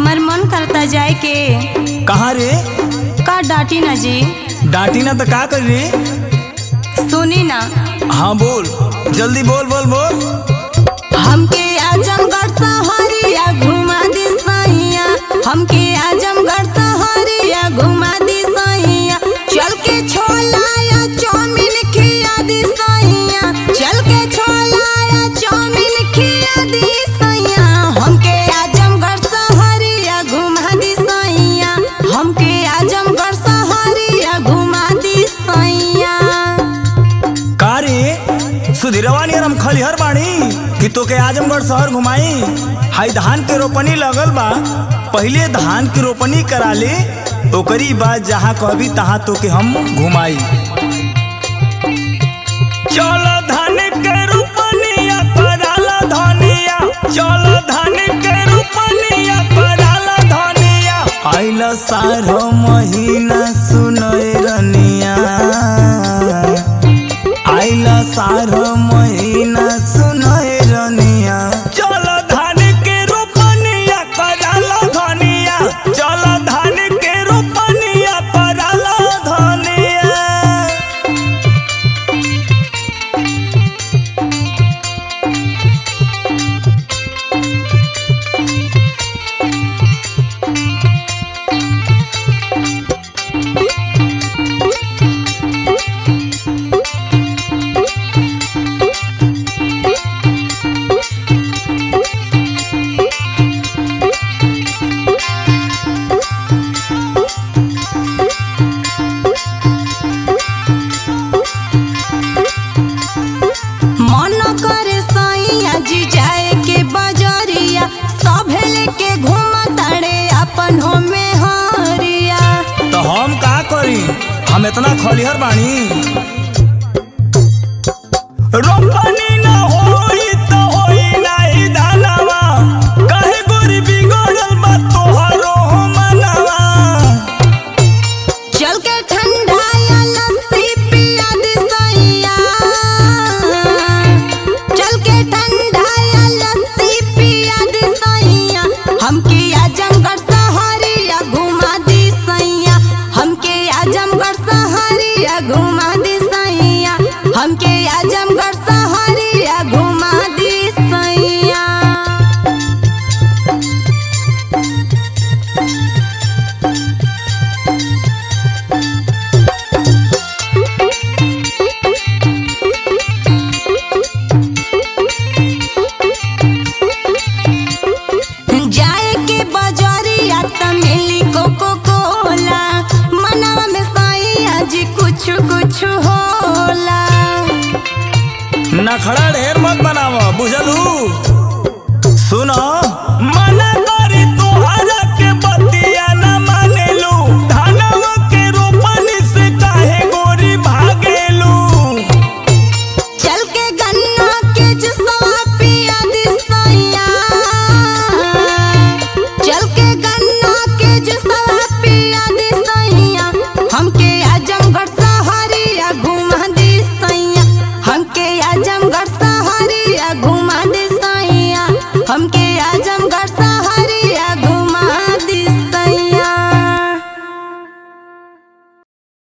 हमर मन करता जाए के कहाँ रे का डांटी ना जी डांटी ना तो का कर रे सुनी ना हाँ बोल जल्दी बोल बोल बोल हमके आजमगढ़ सहरिया घुमा दी सैया हमके आजमगढ़ सहरिया घुमा दी सैया चल के छोला या चाउमीन खिया दी सैया चल के छोला या चाउमीन खिया दी सैया हमके आजमगढ़ सहरिया घुमा दी सैया हमके आजमगढ़ सहरिया घुमा दी सैया का रे सुधीरवा नियर हम खलिहर बानी कि तोके आजमगढ़ शहर घुमाई हाई धान के रोपनी लगल बा पहिले धान के रोपनी करा ले ओकरी बाद जहाँ कहबी तहाँ तोके हम घुमाई चलो धान के रोपनिया कराला धनिया चलो धान के रोपनिया कराला धनिया आइला सारो महीना सुनय रनिया आइला सारो महीना सुनय रनिया चल धान के रोपनिया कराला धनिया चल धान के रोपनिया कराला धनिया मन करे सैया जी जाए के बजरिया सभे लेके घूम ताड़े अपन हो में हरिया तो हम का करी हम इतना खलिहर बानी रोपनी ना होई तो होई नाही दानवा काहे गोरी बिगड़ल बा तोहरो हो मनवा चल के ठंडा या लस्सी पिया दी सैया चल के ठंडा या लस्सी पिया दी सैया हमके आजमगढ़ सहरिया घुमा दी सैया हमके आजमगढ़ सहरिया घुमा दी सैया हमके आजमगढ़ सहरिया घुमा दी सैया जाए के बजरिया त मिली कोको कोला मनवा में सैया जी कुछ कुछ होला नखड़ा ढेर मत बनाव बुझलू